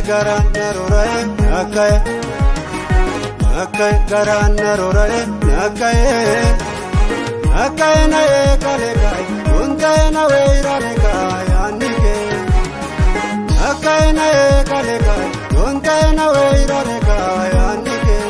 garaan naroora'e nakka'e nakka'e garaan naroora'e nakka'e nakka'e na'ee kalee kaa'e hunda'e nawee iraalee kaa'e yaanni kee nakka'e na'ee kalee kaa'e hunda'e nawee iraalee kaa'e yaanni kee.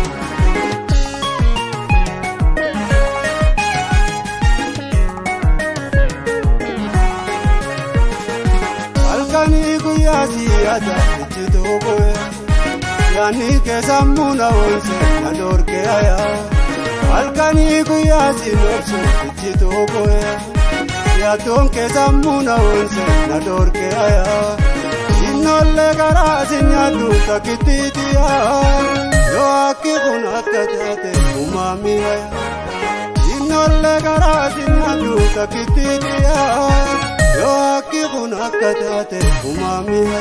Halkanii guyyaa siyaasa ijjituu bu'ee yaanni keessammuu na oolche na dorgee ayaa. Halkanii guyyaa siinoobsu ijjituu bu'ee yaaddoon keessammuu na oolche na dorgee ayaa. Innollee karaa si nyaaddu takkittiitiyaa yoo akki kun akka taate uumamii ayaa. Innollee karaa si nyaaddu takkittiitiyaa. Yoo akki kun akka taate uumamee.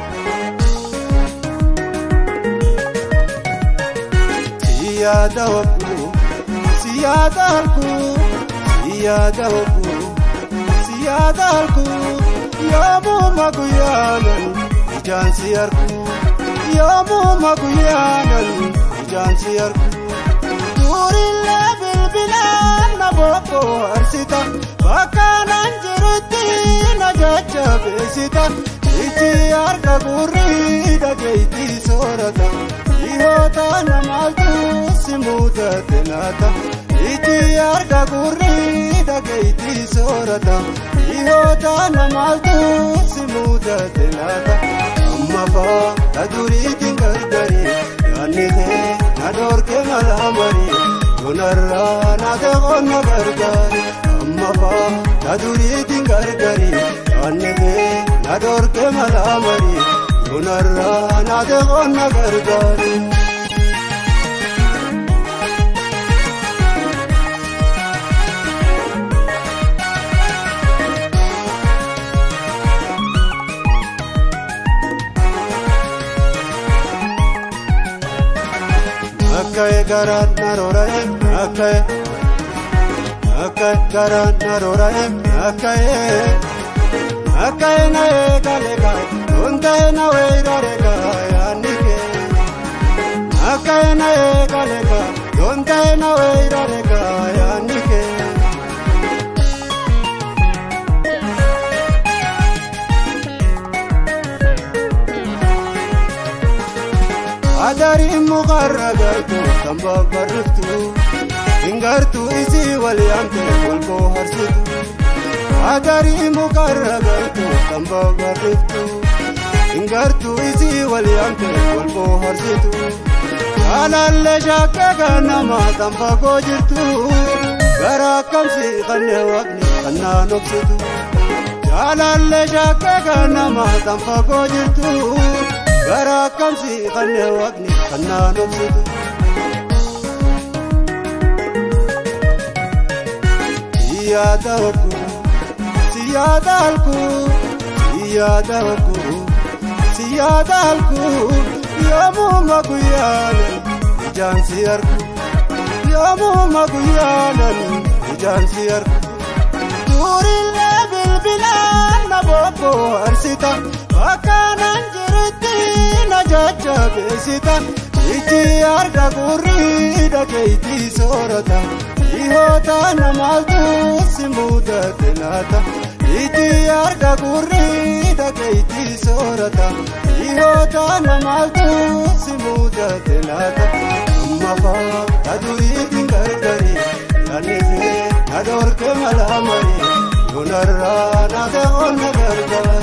Siyaata hokkuu siyaata halkuu siyaata hokkuu siyaata halkuu yoomuu guyyaanan ijaan si harkuu yoomuu guyyaanan ijaan si harkuu duurillee bilbilaan na bobboo harsita bakka naan jirutti na jajjabeessita iji harka gurri dhageetti soorata dhihoota namaaltu si muudate laata iji harka gurri dhageetti soorata dhihoota namaaltu si muudate laata amma faa na duriitiin gargari yaanni kee na dorge malaa marii Donarraa na ta'oon na gargaari amma faa na duriitiin gargari yaanni kee na dorge malaa marii Donarraa na ta'oon na gargaari. Nakka'e garaan naroora'e nakka'e nakka'e garaan naroora'e nakka'e nakka'e na'ee kalee kaa'e hunda'e nawee iraalee kaa'e yaanni kee nakka'e na'ee kalee kaa'e hunda'e nawee iraalee kaa'e yaanni kee. Adariin mukarra gartu kan babbarriftu hingartu isii wal yaamte wal booharsitu. Adariin mukarra gartu kan babbarriftu hingartu isii wal yaamte wal booharsitu. Jaalallee shakkee kan nama kan fagoo jirtu gara akkamsi kannee waaqni kan naan obsitu. Jaalallee shakkee kan nama kan fagoo jirtu. Gara akkamsi kannee waaqni kan naan obsitu. Siyaata hokkuu siyaata halkuu siyaata hokkuu siyaata halkuu yoomuu guyyaanan ijaan si harkuu yoomuu guyyaanan ijaan si harkuu duurillee bilbilaan na bobboo harsita bakka naan jirutti na jajjabeessita iji harka gurri dhageetti soorata dhihoota namaaltu si muudate laata iji harka gurri dhageetti soorata dhihoota namaaltu si muudate laata amma faa na duriitiin gargari yaanni kee na dorge malaa marii yoonarraa na ta'oon na gargaara.